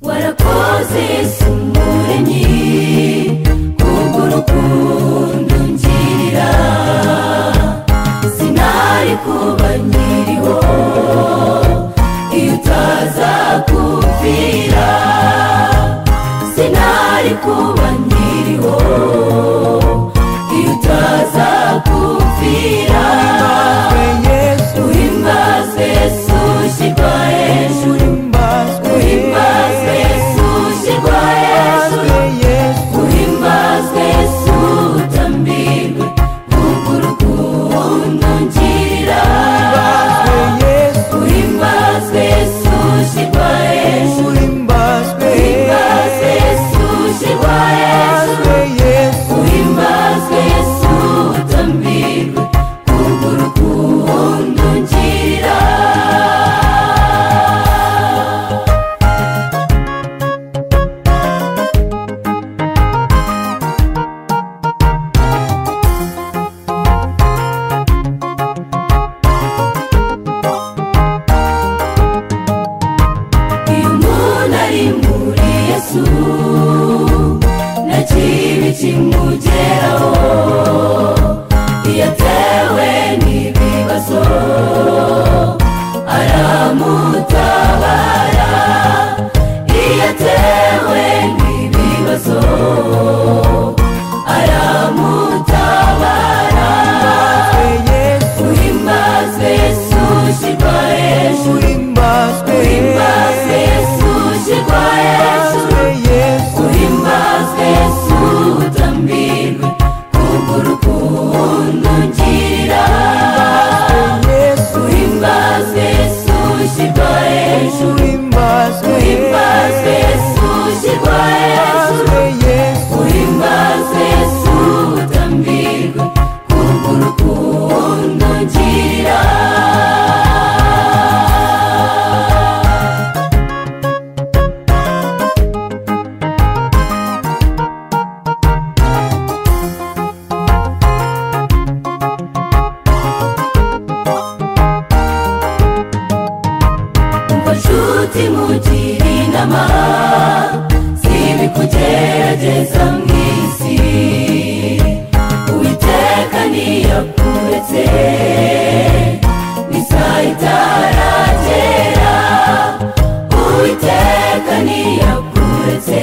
warakoze yesu umuremyi kubw'urukundo ungirira sinari kuba nkiriho iyo utaza kumvira sinari kuba nkiriho iyo utaza kumvira uhimbazwe yesu ushyirwa hejuru uhimbazwe yesu ushyirwa hejuru uhimbazwe yesu utambirwe kubw'urukundo ungirira uhimbazwe yesu ushyirwa hejuru uhimbazwe yesu ushyirwa hejuru uhimbazwe yesu utambirwe kubw'urukundo ungirira iyo umuntu ari muri yesu nta kibi kimugeraho iyo atewe n'ibibazo aramutabara iyo atewe n'ibibazo aramutabara uhimbazwe yesu ushyirwa hejuru uhimbazwe yesu ushyirwa hejuru uhimbazwe yesu utambirwe kubw'urukundo ungirira uhimbazwe yesu ushyirwa hejuru uhimbazwe yesu ushyirwa hejuru uhimbazwe yesu utambirwe kubw'urukundo ungirira umva nshuti mugira inama sibi kugerageza mu isi uwiteka niyakuretse n'isaha itaragera uwiteka niyakuretse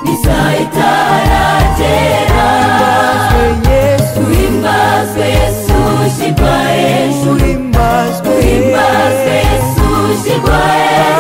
n'isaha itaragera uhimbazwe yesu ushyirwa hejuru uhimbazwe yesu ushyirwa hejuru